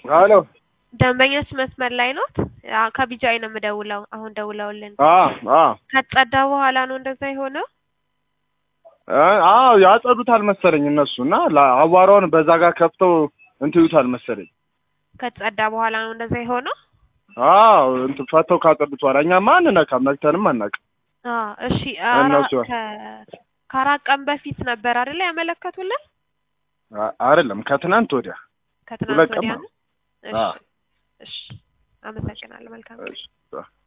ሄሎ ደንበኞች መስመር ላይ ኖት? አዎ፣ ከቢጃይ ነው የምደውለው። አሁን ደውለውልን አ አ ከጸዳ በኋላ ነው እንደዛ የሆነው? አዎ ያጸዱታል መሰለኝ እነሱ እና ላ- አቧራውን በዛ ጋር ከፍተው እንትን ይሉታል መሰለኝ። ከጸዳ በኋላ ነው እንደዛ የሆነው? አዎ እንትን ፈተው ካጸዱት በኋላ እኛማ አንነካም፣ ነክተንም አናውቅም። አዎ፣ እሺ። አራ- እነሱ ከ- ከአራት ቀን በፊት ነበር አይደለ ያመለከቱልን? አ- አይደለም ከትናንት ወዲያ ከትናንት ሁለት ቀን ወዲያ ነው። ነው? አዎ። እሺ፣ እሺ። አመሰግናለሁ። መልካም ቀን። እሺ።